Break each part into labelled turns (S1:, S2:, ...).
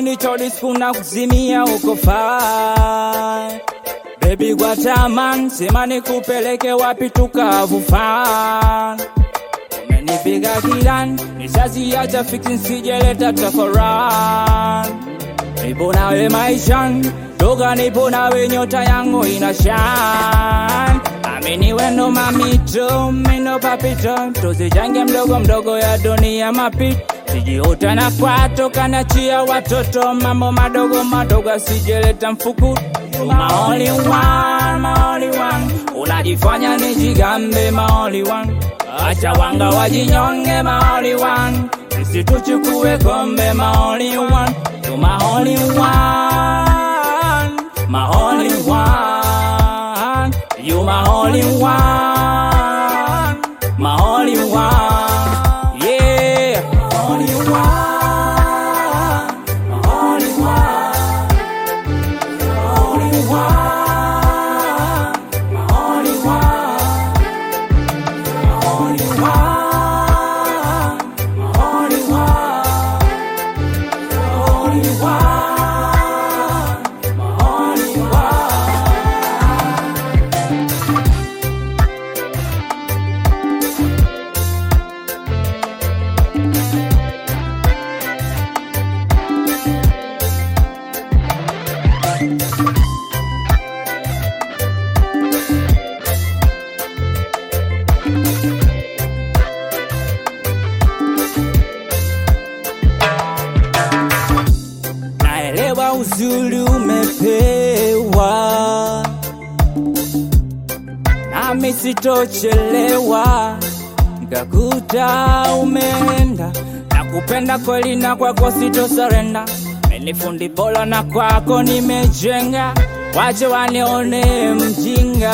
S1: kipindi cha disco na kuzimia uko fine Baby Guataman, sema nikupeleke wapi tukavu fan Umenipiga kilan, nishaziacha fiki nsijeleta tafaran Nipo nawe maishan, toka nipo nawe nyota yangu inashan Amini wendo mamito, mino papito Tuzijange mdogo mdogo ya dunia mapito Sijiuta na kwato kanachia watoto Mambo madogo madogo asijeleta mfuku My only one, my only one Unajifanya nijigambe my only one Acha wanga wajinyonge my only one Sisi tuchukue kombe my only one You my only one My only one You my only one My only one Yeah Only one My only one only one, my only one, my only one, my only one, my only one, my only one. naelewa uzuri umepewa, nami sitochelewa, nikakuta umeenda na kupenda kweli, na kwako sitosarenda. Menifundi bora na kwako nimejenga, wache wanione mjinga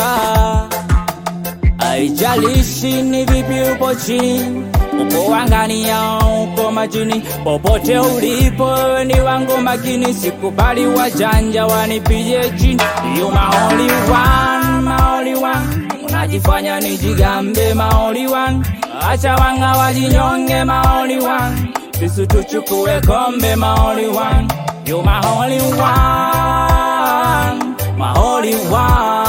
S1: Haijalishi ni vipi upo chini, upo angani au uko majini, popote ulipo wewe ni wangu makini, sikubali wajanja wanipige chini. You my only one, my only one, unajifanya nijigambe my only one, acha wanga wajinyonge my only one, sisi tuchukue kombe my only one, you my only one, my only one.